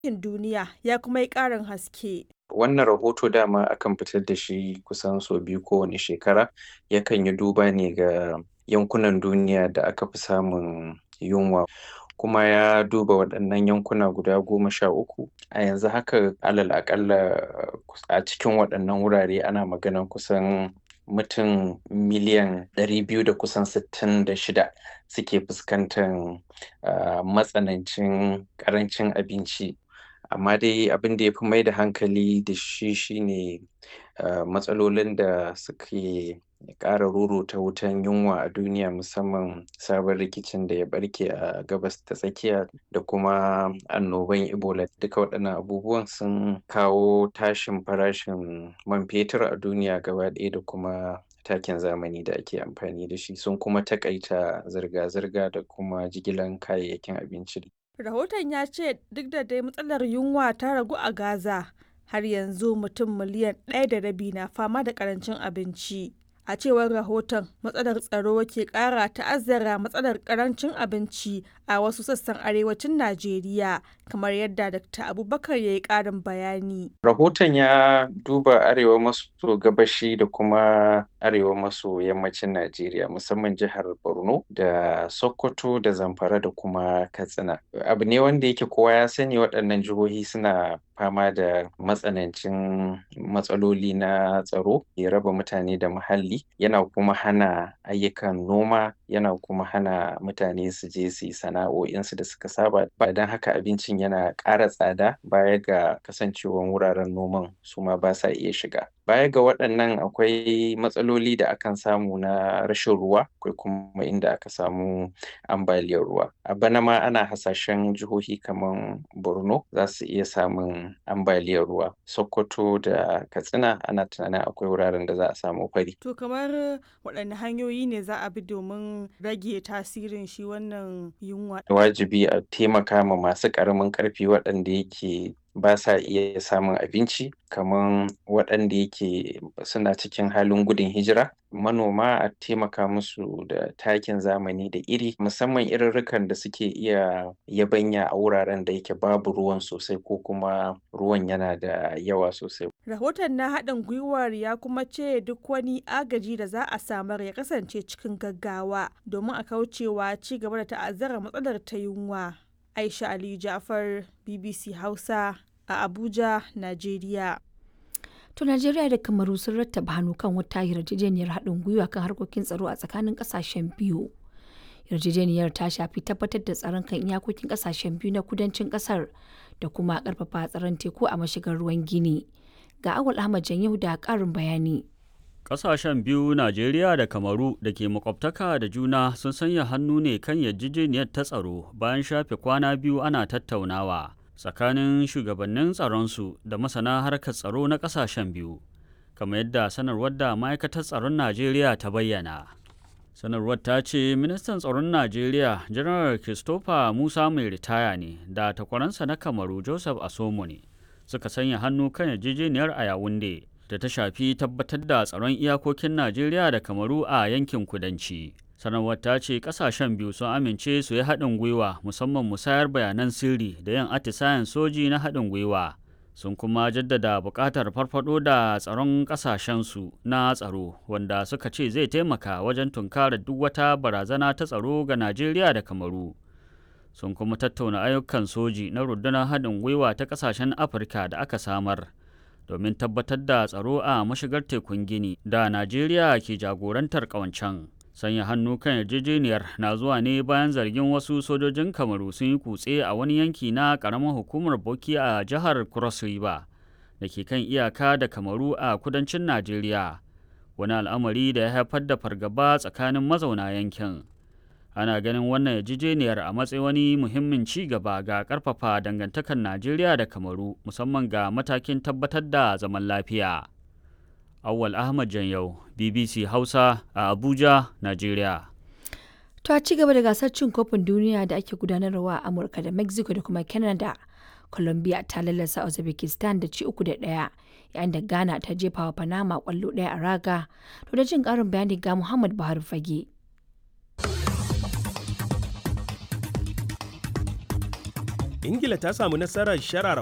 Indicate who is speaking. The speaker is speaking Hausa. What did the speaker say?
Speaker 1: Ɗinkin Duniya ya kuma yi ƙarin haske.
Speaker 2: Wannan rahoto dama akan fitar da shi kusan sau biyu kowane shekara, yakan yi duba ne ga yankunan duniya da aka fi samun yunwa. kuma ya duba waɗannan yankuna guda goma sha uku a yanzu haka alal aƙalla a cikin waɗannan wurare ana maganan kusan mutum miliyan ɗari biyu da kusan sittin da shida suke fuskantar matsanancin ƙarancin abinci amma dai abin da ya fi mai da hankali da shi shine matsalolin da suke ƙara ruruta wutan yunwa a duniya musamman sabon rikicin da ya ɓarke a gabas ta tsakiya da kuma annoban ebola duka waɗannan abubuwan sun kawo tashin farashin man fetur a duniya gaba ɗaya da kuma takin zamani da ake amfani da shi sun kuma taƙaita zirga-zirga da kuma jigilan kayayyakin abinci
Speaker 1: Rahoton ya ce duk da dai matsalar yunwa ta ragu a Gaza, har yanzu mutum miliyan ɗaya da rabi na fama da ƙarancin abinci. A cewar rahoton, matsalar tsaro ke ƙara ta'azzara matsalar ƙarancin abinci a wasu sassan arewacin Najeriya, kamar yadda Dr. Abubakar ya yi ƙarin bayani.
Speaker 2: Rahoton ya duba arewa maso gabashi da kuma arewa maso yammacin Najeriya, musamman jihar Borno da Sokoto da Zamfara da kuma Katsina. Abu ne wanda yake kowa ya sani waɗannan jihohi suna fama da matsanancin matsaloli na tsaro ya raba mutane da muhalli yana kuma hana ayyukan noma yana kuma hana mutane su je su yi sana'o'insu da suka saba ba don haka abincin yana ƙara tsada baya ga kasancewan wuraren noman su ma ba sa iya shiga baya ga waɗannan akwai matsaloli da akan samu na rashin ruwa akwai kuma inda aka samu ambaliyar ruwa a bana ma ana hasashen jihohi kamar borno za su iya samun ambaliyar ruwa sokoto da katsina ana tunanin akwai wuraren da za a samu fari
Speaker 1: To kamar waɗanne hanyoyi ne za a bi domin rage tasirin shi wannan yunwa?
Speaker 2: wajibi a taimaka ma masu ƙaramin ƙarfi waɗanda yake ba sa iya samun abinci kamar waɗanda yake suna cikin halin gudun hijira manoma a taimaka musu da takin zamani da iri musamman irirrikan da suke iya yabanya a wuraren da yake babu ruwan sosai ko kuma ruwan yana da yawa sosai
Speaker 1: Rahoton na haɗin gwiwar ya kuma ce duk wani agaji da za a samar ya kasance cikin gaggawa domin a kaucewa ci gaba da ta'azzara matsalar ta yunwa. Aisha Ali Jafar, BBC Hausa a Abuja, Najeriya.
Speaker 3: To Najeriya da Kamaru sun rattaba hannu kan wata yarjejeniyar haɗin gwiwa kan harkokin tsaro a tsakanin ƙasashen biyu. Yarjejeniyar ta shafi tabbatar da tsaron kan iyakokin ƙasashen biyu na kudancin ƙasar da kuma ƙarfafa tsaron teku a mashigar ruwan Gini. Ga Awal Ahmad Janyahu da ƙarin bayani.
Speaker 4: Ƙasashen biyu Najeriya da Kamaru da ke makwabtaka da juna sun sanya hannu ne kan yarjejeniyar ta tsaro bayan shafe kwana biyu ana tattaunawa tsakanin shugabannin tsaronsu da masana harkar tsaro na ƙasashen biyu, kamar yadda sanarwar da ma'aikatar tsaron Najeriya ta bayyana. Sanarwar ta ce ministan tsaron Najeriya Janar Christopher Musa mai ritaya ne da takwaransa na Kamaru Joseph Asomo ne suka sanya hannu kan yarjejeniyar a Yawunde. da ta shafi tabbatar da tsaron iyakokin Najeriya da Kamaru a yankin kudanci. Sanarwar ta ce kasashen biyu sun amince su yi haɗin gwiwa musamman musayar bayanan sirri da yin atisayen soji na haɗin gwiwa. Sun kuma jaddada buƙatar farfado da tsaron ƙasashensu na tsaro wanda suka ce zai taimaka wajen tunkarar duk wata barazana ta tsaro ga Najeriya da Kamaru. Sun kuma tattauna ayyukan soji na rundunar haɗin gwiwa ta ƙasashen Afirka da aka samar. domin tabbatar da tsaro a mashigar tekun gini da najeriya ke jagorantar ƙawancen sanya hannu kan yarjejeniyar na zuwa ne bayan zargin wasu sojojin kamaru sun yi kutse a wani yanki na ƙaramin hukumar boki a jihar cross river da ke kan iyaka da kamaru a kudancin najeriya wani al'amari da ya haifar da fargaba tsakanin mazauna yankin ana ganin wannan yarjejeniyar a matsayin wani muhimmin ci gaba ga karfafa dangantakar najeriya da kamaru musamman ga matakin tabbatar da zaman lafiya awwal ahmad janyau bbc hausa a abuja najeriya
Speaker 3: To a ci gaba da gasar cin kofin duniya da ake gudanarwa a Amurka da Mexico da kuma Canada. Colombia ta lallasa Uzbekistan da ci uku da ɗaya yayin da Ghana ta jefa wa Panama kwallo ɗaya a raga. To da jin ƙarin bayani ga Muhammad Buhari Fage.
Speaker 5: ingila ta samu nasarar sharara